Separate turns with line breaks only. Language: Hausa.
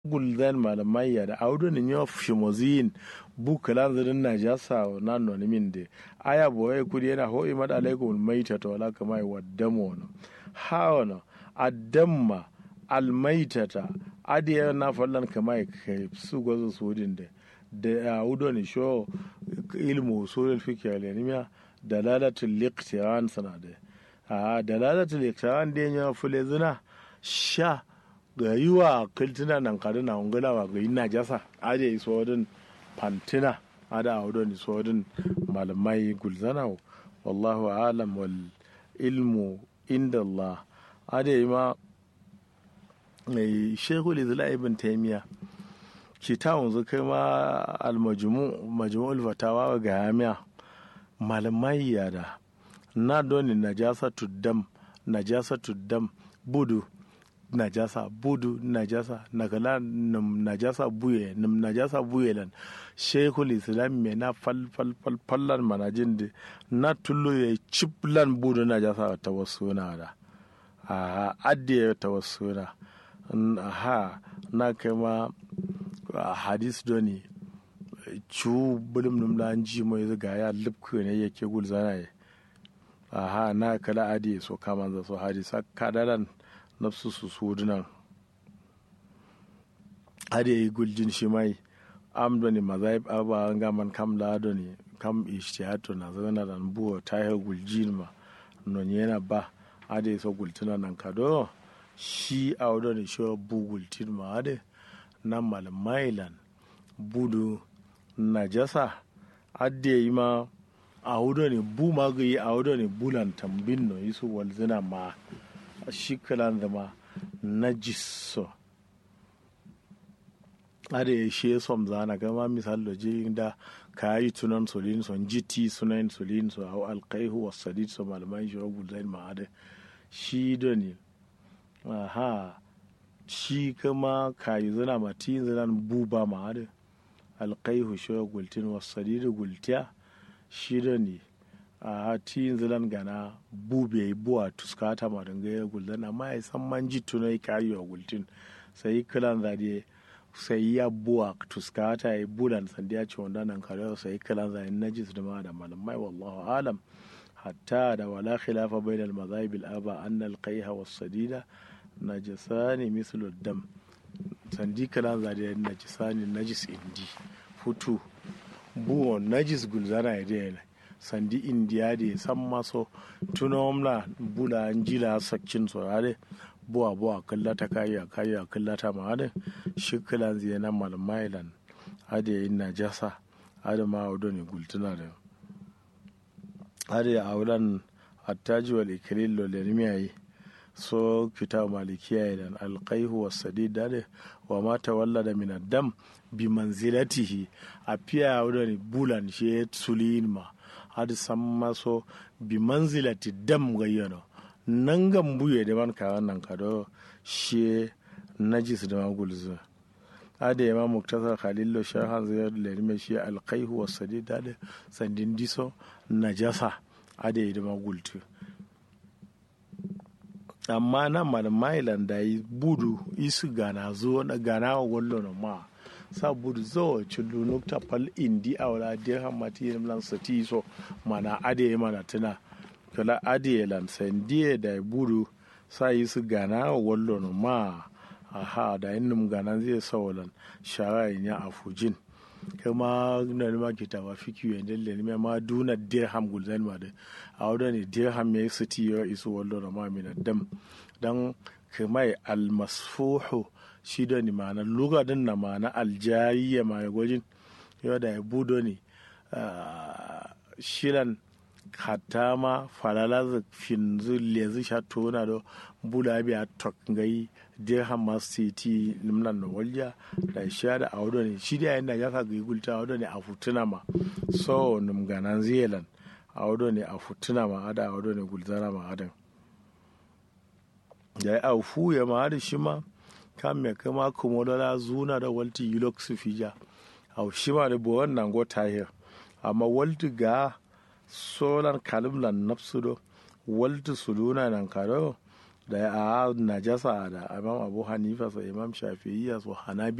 gulzan malamai ya da audu ni yo shimozin bu kalan zirin na jasa na noni min de aya boye kudi yana ho imad alaikum maita to wala kama wa damo no hawana addamma almaitata adiya na fallan kama kai su gozo su din de da audu ni sho ilmu usul fiqh al-ilmiya dalalatul liqtiran sanade a dalalatul liqtiran de nya fule zina sha ga yi wa kiltina nan kare na ungula wa ga ina jasa aje iso wadin fantina ada a wadin iso wadin malamai gulzana wallahu alam wal ilmu inda Allah ada yi ma mai shekul izla ibn taimiya ki ta wanzu kai ma almajmu majmu'ul fatawa ga yamiya malamai yada na doni najasatu dam najasatu dam budu najasa budu najasa nagala num najasa buye num najasa buye lan shekul islam me na fal fal fal fallan manajin de na tullo ya chiplan budu najasa ta wasu na da a adde ta wasu na ha na kai ma hadis doni cu bulum num la ji mai zaga ya lubku ne yake gulzana ye aha na kala adi so kama za so hadisa kadalan nafsu su sudunan har yi guljin shi mai amdo ne mazaib aba an gaman kam lado ne kam ishtihato na zana da buwa ta yi guljin ma non yana ba ade so gultuna nan kado shi a wadda ne shi bu gultin ma ade nan malamailan budu najasa ade yi ma a wadda ne bu magayi a wadda ne bulan tambin no yi su walzina ma shi kalan zama najiso ada ya she som zana gama misal da jirin da ka yi tunan solin son jiti sunan solin so hau alkaihu wa sadid so malaman shi ragul zain ma'ada shi da ne aha shi kama ka yi zana mati zanan buba ma'ada alkaihu shi ragul tin wa sadid gultiya shi da ne a ti zilan gana bube buwa tuskata ma danga ya guldan amma ya san man jitu na kari wa gultin sai kilan zade sai ya buwa tuskata ya bulan sandi ya ce wanda nan kare sai kilan zade najis da ma da malamai wallahu alam hatta da wala khilafa bainal mazahib al aba anna al qayha was sadida najasani mislu dam sandi kilan zade najisani najis indi futu buwa najis gulzana ya dai sandi indiya de san maso tunomla bula njila sakcin sorare buwa buwa kallata kayya kayya kallata ma ade shikilan ziye na malmailan ade yin najasa ade ma audo ne gultuna da ade a wulan attaji wal ikilil lo lermiyayi so kita malikiya idan alqaihu was sadid ade wa ma tawallada min ad-dam bi manzilatihi a fiya audo ne bulan shi sulin ma hadi samma so bi manzilati dam gayyano nangan buye da man ka wannan kado she najis da magulzu ade ya ma muktasar khalillo shahan zai lerme shi alqaihu was sadid ade sandin diso najasa ade da magultu amma nan malmailan da yi budu isu gana zo na gana wa wallo ma sabudu zo chulu nukta pal indi awla dirham mati lan sati so mana ade mana tuna kala ade lan sandie da budu sai su gana wallo no ma aha da innum gana zai sawalan shara ya afujin kama na ma kita wa fiki ya dalle ne ma duna dirham gulzan ma da awda ne dirham ya sati ya isu wallo no ma min dam dan kamai almasfuhu shi da ni ma'ana lugadin na ma'ana aljariya ma gwajin yau da ya budo ne shiran hatta ma falala finzu lezi sha tona do bula biya tok ngai dirham ma city nimnan no walja da sha da awdo ne shi da yanda ya ka gulta awdo ne a futuna ma so num ganan zealand awdo ne a futuna ma ada awdo ne gulzara ma adan da ya aufu ya ma da shi ma kan me kama kumodola zuna da walti yulok su fija au shima da bo wannan go tahir amma walti ga solan kalim lan nafsu do walti suluna nan karo da a najasa da imam abu hanifa so imam shafi'iyya so hanabi